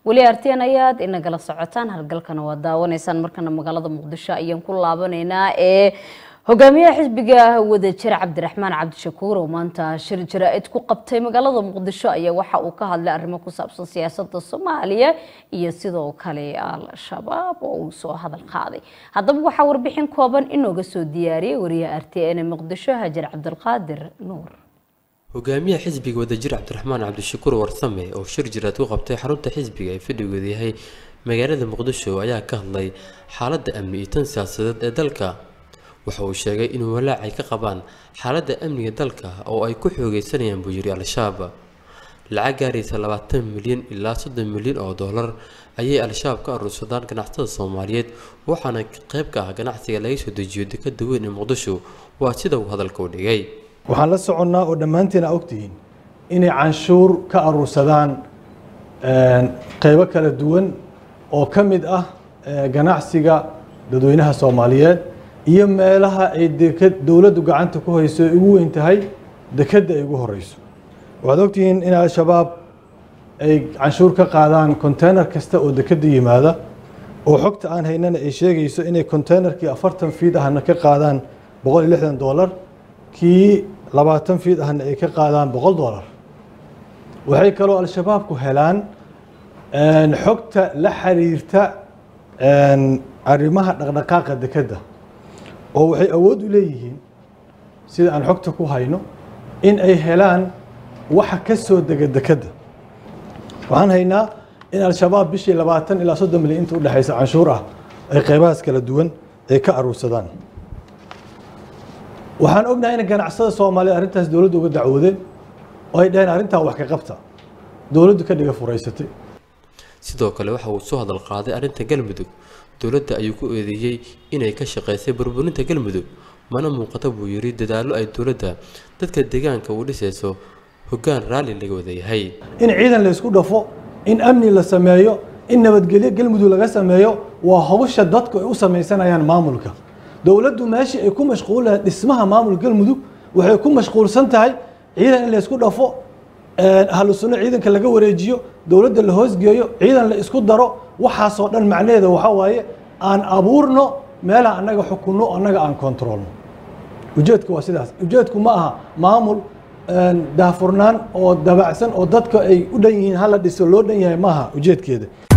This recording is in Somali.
weli arteen ayaad inagala socotaan halgalkana waa daawanaysaan markana magaalada muqdisho ayaan ku laabanaynaa ee hogaamiyaha xisbiga wadajir cabdiraxmaan cabdishakuur oo maanta shir jaraa-id ku qabtay magaalada muqdisho ayaa waxa uu ka hadlay arrimo ku saabsan siyaasada soomaaliya iyo sidoo kale al-shabaab oo uu soo hadal qaaday haddaba waxaa warbixin kooban inooga soo diyaariyay wariyaha r t n ee muqdisho hajar cabdilqaadir nuur hogaamiyaha xisbiga wadajir cabdiraxmaan cabdishakuur warsame oo shir jiraad ku qabtay xarunta xisbiga ee fadhigeedu yahay magaalada muqdisho ayaa ka hadlay xaaladda amni iyo tan siyaasadeed ee dalka waxa uu sheegay inuu walaacay ka qabaan xaaladda amniga dalka oo ay ku xoogeysanayaan buu yiri al-shabaab lacag gaaraysa labaatan milyan ilaa soddon milyan oo dollar ayay al-shabaab ka aruursadaan ganacsatada soomaaliyeed waxaana qayb ka ah ganacsiga laga soo dejiyo dekada weyn ee muqdisho waa sida uu hadalka u dhigay waxaan la soconnaa oo dhammaantiin aa ogtihiin inay canshuur ka aruursadaan qaybo kala duwan oo ka mid ah ganacsiga dadweynaha soomaaliyeed iyo meelaha ay deked dowladdu gacanta ku hayso ay ugu weyn tahay dekedda ay ugu horeyso waxaad ogtihiin in al-shabaab ay canshuur ka qaadaan konteynar kasta oo dekedda yimaada oo xogta aan haynana ay sheegayso inay konteynerkii afartan fiid ahna ka qaadaan boqol iyo lixdan dollar kii labaatan fiid ahna ay ka qaadaan boqol dollar waxay kaloo al-shabaabku helaan xogta la xiriirta arrimaha dhaqdhaqaaqa dekedda oo waxay awood u leeyihiin sida aan xogta ku hayno in ay helaan waxa ka soo dega dekedda waxaan haynaa in al-shabaab bishii labaatan ilaa soddon milyan inta udhexaysa canshuur ah ay qeybahaas kala duwan ay ka aruursadaan waxaan ognahay in ganacsada soomaaliya arrintaas dowladda uga dacwoodeen oo ay dhaheen arrintaa wax ka qabta dowladdu ka dhiga furaysatay sidoo kale waxa uu soo hadal qaaday arrinta galmudug dowladda ayuu ku eedeeyey inay ka shaqaysay burburinta galmudug mana muuqata buu yiri dadaallo ay dowladda dadka deegaanka uu dhisayso hoggaan raalli laga wada yahay in ciidan la isku dhafo in amni la sameeyo in nabadgelyo galmudug laga sameeyo waa hawsha dadku ay u samaysanayaan maamulka dowladdu meeshii ay ku mashquulaan dhismaha maamul galmudug waxay ku mashquulsan tahay ciidan in la isku dhafo ahlu sunno ciidanka laga wareejiyo dowladda la hoosgeeyo ciidan la isku daro waxaasoo dhan macnaheeda waxaa waaye aan abuurno meelaha annaga xukunno annaga aan kontrolno ujeedku waa sidaas ujeedku ma aha maamul daafurnaan oo dabacsan oo dadka ay u dhan yihiin hala dhiso loo dhan yahay maaha ujeedkeeda